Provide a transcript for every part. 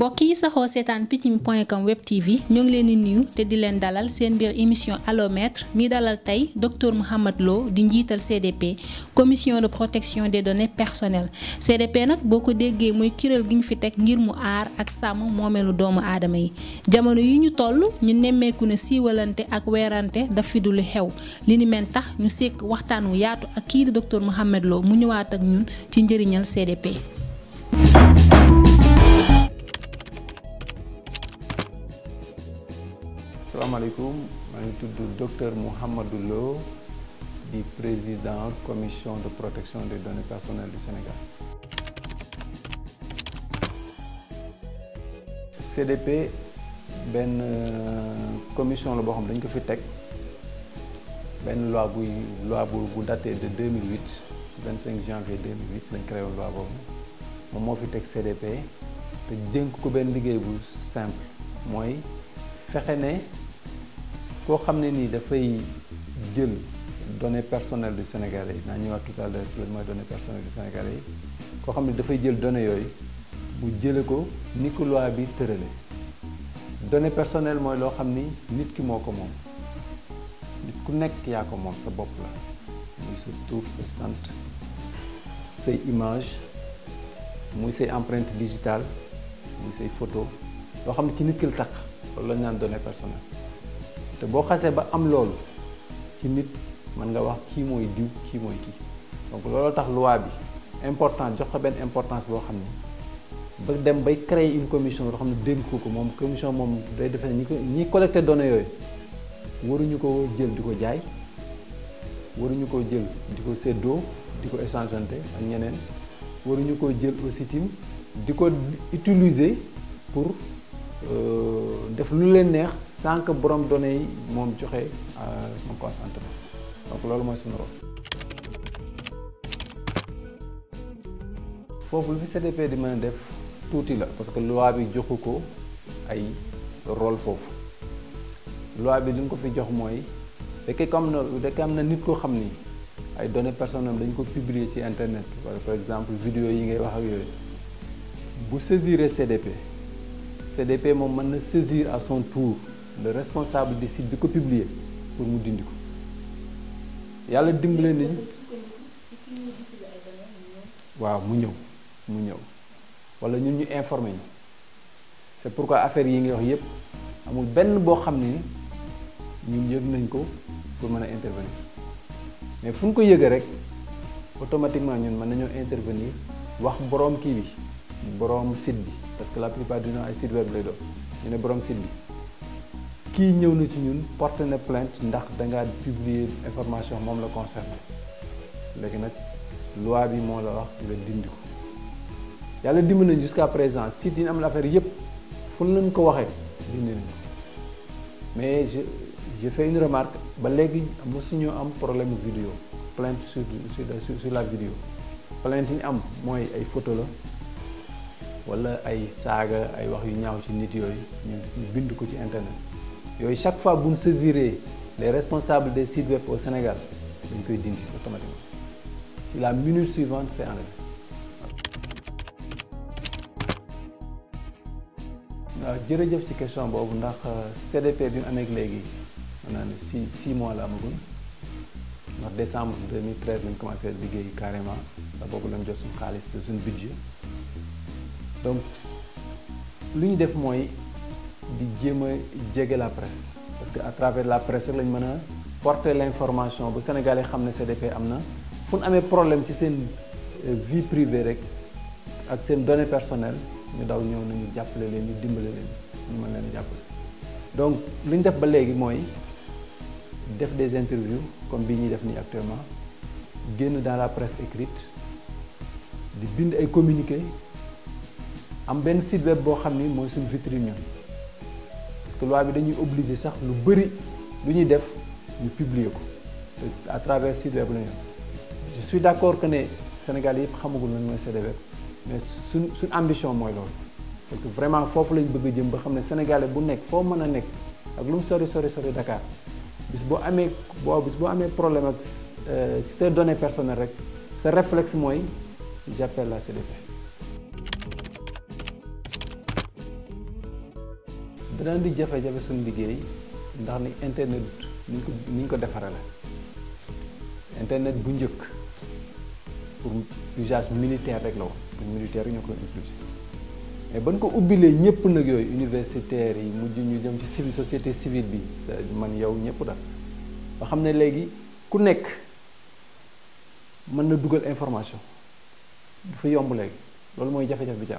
mbokk yi saxoo seetaan Peccum point com web tv ñoo ngi leen di nuyu te di leen dalal seen biir émission Allo Maître mi dalal tey docteur Mouhamed Lo di njiital CDP commission de protection des données personnelles CDP nag boo ko déggee muy kuréel gi ñu fi teg ngir mu aar ak sàmm moomeelu doomu aadama yi jamono yi ñu toll ñu nemmeeku ne siiwalante ak weerante daf fi du lu xew li ni mel tax ñu sekk waxtaan wu yaatu ak kii di docteur Mouhamed Lo mu ñëwaat ak ñun ci njëriñal CDP. salaamaaleykum maa ngi tudd docteur Mouhamadou Lo di président commission de protection des données personnelles du Sénégal. CDP benn commission la boo xam dañ ko fi teg benn loi buy loi bu bu daté de 2008 25 janvier 2008 lañ créé loi boobu moom moo fi teg CDP te dénk ko benn liggéey bu simple mooy fexe ne. koo xam ne nii dafay jël données personnelles du Sénégalais yi naa ñëwaat tout à l'heure ci lan mooy données personnelles du Sénégalais yi koo xam ne dafay jël données yooyu mu jële ko ni ko loi bi tërale données personnelles mooy loo xam ni nit ki moo ko moom nit ku nekk yaa ko moom sa bopp la muy sa tur sa sant say image muy say empreinte digitale muy say photo loo xam ne ci nit ki la tax loolu la ñu naan données personnelles te boo xasee ba am loolu ci nit mën nga wax kii mooy diw kii mooy kii donc looloo tax loi bi important jox ko benn importance boo xam ne ba dem bay créer une commission boo xam ne dénk ko moom commission moom day defe ne ñi ko ñi collecté données yooyu waruñu ko jël di ko jaay waruñu ko jël di ko séddoo di ko échangeante ak ñeneen waruñu ko jël aussi tim di ko utiliser pour def lu leen neex sans que borom données yi moom joxe son consentement donc loolu mooy suñu rôle foofu lu fi CDP di mën a def tuuti la parce que loi bi joxu ko ay rôle foofu loi bi li nga ko fi jox mooy fekkee comme na fekkee am na nit koo xam ni ay données personnelles dañu ko publier ci internet wala par exemple vidéo yi ngay wax ak yooyu bu saisir CDP CDP moom mën na saisir à son tour le responsable du site bi ko publier pour mu dindi ko yàlla dimbale nañu waaw mu ñëw mu ñëw wala ñun ñu informé ñu c'est pourquoi affaire yi nga wax yépp amul benn boo xam ne ñun yëg nañ ko pour mën a intervenir mais fu ñu ko yëgee rek automatiquement ñun mën nañoo intervenir wax boroom kii bi boroom site bi parce que la plupart du temps ay site web lay doon ñu ne boroom site bi kii ñëw na ci ñun porté na plainte ndax dangaa publier information moom la concerné léegi nag loi bi moo la wax nga dindi ko yàlla dimbali nañu jusqu'à présent site yi am la affaire yépp fu lañ ko waxee dindi nañu mais je je fais une remarque ba léegi mosuñu am problème vidéo plainte sur sur sur la vidéo plainte yi ñu am mooy ay photo la wala ay saaga ay wax yu ñaaw ci nit yooyu ñu bind ko ci internet yooyu chaque fois bu ñu saisiree les responsables des sites web au Sénégal dañ koy dindi automatiquement si la minute suivante c'est enlevé waaw jërëjëf ci question boobu ndax CDP bi mu amee léegi mën naa ne six six mois la amagul ndax décembre 2013 lañ commencé liggéey carrément ndax boobu lañ jot suñu xaalis suñu budget donc lu ñu def mooy di jéem a jege la presse parce que à travers la presse rek lañ mën a porter l'information bu Sénégalais xam ne CDP am na fu ñu amee problème ci seen vie privée rek ak seen données personnelles ñu daw ñëw nañu jàppale leen ñu dimbale leen ñu mën leen jàppale donc li ñu def ba léegi mooy def des interviews comme bii ñuy def nii actuellement génn dans la presse écrite di bind ay communiqués am benn site web boo xam ni mooy suñu vitrine ñun parce que loi bi dañuy obligé sax lu bari lu ñuy def ñu publier ko te à travers site web la ñu je suis d'accord que ne Sénégal yëpp xamagul lan mooy site web mais suñ suñ ambition mooy loolu parce que vraiment foofu lañ bëgg a jëm ba xam ne sénégalais bu nekk foo mën a nekk ak lu mu sori sori sori Dakar bis boo amee boo bis boo amee problème ak ci say données personnelles rek sa réflexe mooy j'appelle la CDP dana di jafe-jafe suñu liggéey ndax ni internet ni ñu ko ni ñu ko defarale internet bu njëkk pour usage militaire rek la woon pour militaire yi ñoo koy utiliser mais ban ko ubbilee ñëpp nag yooyu universitaires yi mujj ñu dem ci civil société civile bi man yow ñëpp daal ba xam ne léegi ku nekk mën na dugal information dafa yomb léegi loolu mooy jafe-jafe bi ci am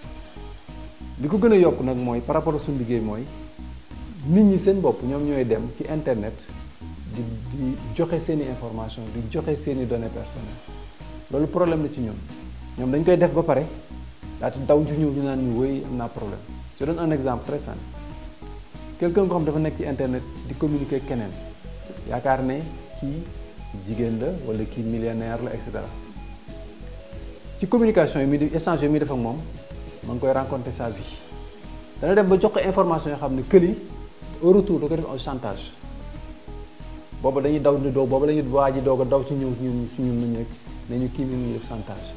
li ko gën a yokk nag mooy par rapport ak suñu liggéey mooy nit ñi seen bopp ñoom ñooy dem ci internet di di joxe seeni information di joxe seeni données personnelles loolu problème la ci ñun ñoom dañ koy def ba pare daati daw ju ñëw ñu naan ñu wéy am naa problème je donne un exemple très simple quelqu'un ko xam dafa nekk ci internet di communiquer keneen yaakaar ne kii jigéen la wala kii millionnaire la et cetera ci communication yi mi di échange yi muy def ak moom ma ngi koy rencontrer sa vie dana dem ba jox ko information yoo xam ne këli au retour da ko def un chantage booba dañuy daw ni doo booba dañuy waa ji doog a daw ci ñëw ñun ci ñun nañu ne ñu kii mi ngi def chantage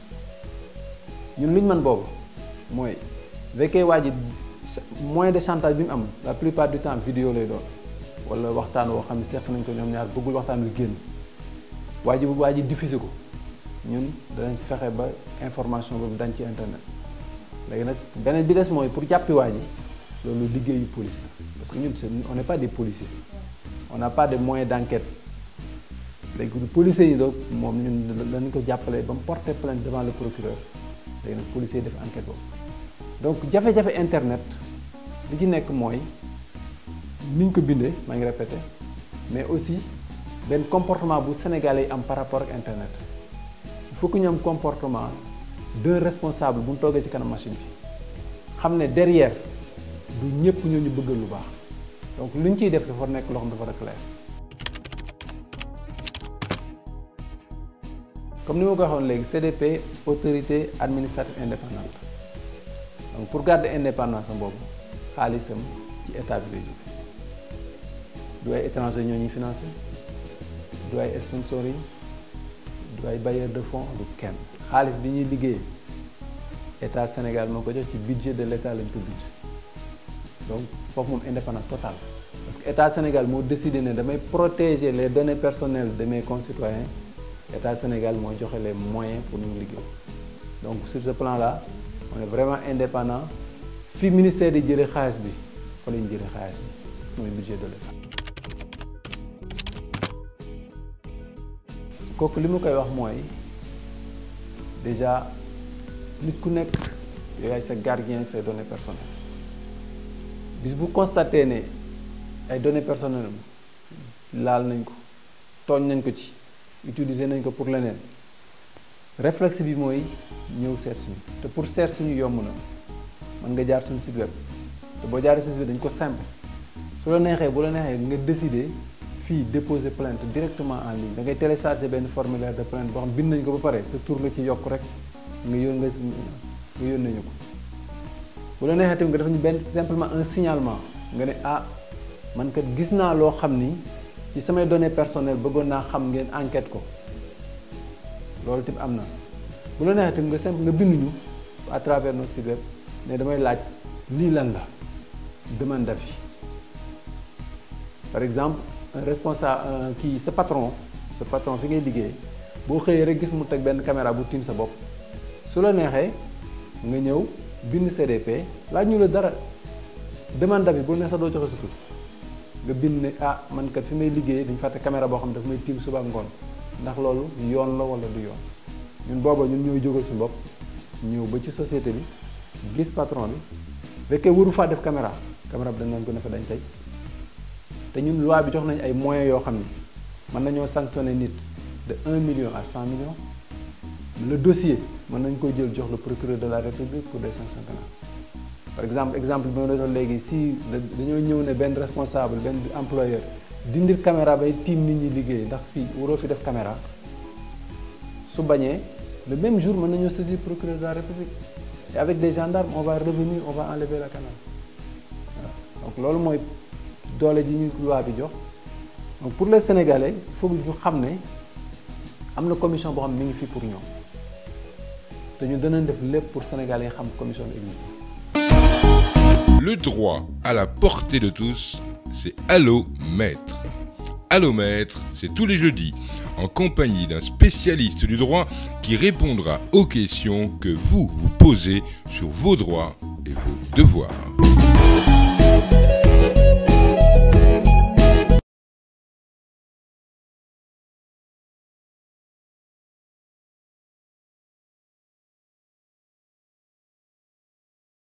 ñun lu ñu mën boobu mooy fekkee waa ji moyen de chantage bi mu am la plupart du temps vidéo lay doon wala waxtaan woo xam ne seq nañ ko ñoom ñaar bëggul waxtaan wi génn waa ji bu waa ji diffusé ko ñun danañ fexe ba information boobu dañ ci internet léegi nag beneen bi des mooy pour jàppi waa ji loolu liggéeyu police la parce que ñun on n'est pas des policiers on n'a pas de moyens d'enquête léegi policiers yi donc moom ñun lañ ko jàppale ba mu porter plainte devant le procureur léegi nag policiers yi def enquête boobu donc jafe-jafe internet li ci nekk mooy ni ñu ko bindee maa ngi répété mais aussi benn comportement bu sénégalais yi am par rapport ak internet il faut que ñu am comportement d'un responsable bu ñu toogee ci kanam machine bi xam ne derrière du ñëpp ñoo ñu bëggal lu baax donc lu ñu ciy def dafa nekk loo xam dafa rek clair comme ni ma ko waxoon léegi CDP autorité administrative indépendante donc pour garder indépendance am boobu xaalisam ci état bi lay jóge du ay étranger ñoo ñuy financé du ay sponsor yi du ay bailleur de fonds du kenn xaalis bi ñuy liggéey état Sénégal moo ko jox ci budget de l' état lañ ko budget donc foofu moom indépendance totale parce que état Sénégal moo décidé ne damay protéger les données personnelles de mes concitoyens état Sénégal mooy joxe les moyens pour ñu liggéey donc sur ce plan là on est vraiment indépendant fi ministère di jëlee xaalis bi fa lañ jëlee xaalis bi mooy budget de l' état kooku li ma koy wax mooy déjà nit ku nekk yow yaay sa gardien say données personnelles bis bu constaté ne ay données personnelles laal nañ ko tooñ nañ ko ci utiliser nañ ko pour leneen réflexe bi mooy ñëw seet suñu te pour seet suñu yomb na mën nga jaar suñu site web te boo jaaree suñu site web dañ ko simple su la neexee bu la neexee nga décider fii déposer plainte directement en ligne da ngay télécharger benn formulaire de plainte boo xam bind nañ ko ba pare sa tur la ci yokk rek nga yón nga nga yónnee ñu ko bu la neexee tamit nga def ñu benn simplement un signalement nga ne ah man kat gis naa loo xam ni ci samay données personnelles bëggoon naa xam ngeen enquête ko loolu tamit am na bu la neexee tamit nga simple nga bind ñu à travers notre site web ne damay laaj lii lan la demande d'avis par exemple un responsable kii sa patron sa patron fi ngay liggéey boo xëyee rek gis mu teg benn caméra bu tiim sa bopp su la neexee nga ñëw bind CDP laaj ñu la dara demande d'avis bu ne sax doo joxe sa tur nga bind ne ah man kat fi may liggéey dañu fàtte caméra boo xam ne daf may tiim suba ak ngoon ndax loolu yoon la wala du yoon ñun booba ñun ñooy jógal suñu bopp ñëw ba ci société bi gis patron bi fekkee waru faa def caméra caméra bi dañ leen ko ne fa dañ tey te ñun loi bi jox nañ ay moyens yoo xam ni mën nañoo sanctionner nit de 1 million à 100 millions le dossier mën nañ ko jël jox le procureur de la république pour des sanctions pénales par exemple exemple bi ma doon léegi si dañoo ñëw ne benn responsable benn employeur dindir caméra bay tiim nit ñi liggéey ndax fii waroo fi def caméra su bañee le même jour mën nañoo saisir procureur de la république et avec des gendarmes on va revenir on va enlever la caméra donc loolu mooy doole ji ñu loi bi jox donc pour les sénégalais il faut ñu xam ne am na commission boo xam ne mi ngi fii pour ñoom te ñu danañ def lépp pour sénégalais yi xam commission bi existe Le droit à la portée de tous, c'est Allo Maître. Allo Maître, c'est tous les jeudis, en compagnie d'un spécialiste du droit qui répondra aux questions que vous vous posez sur vos droits et vos devoirs.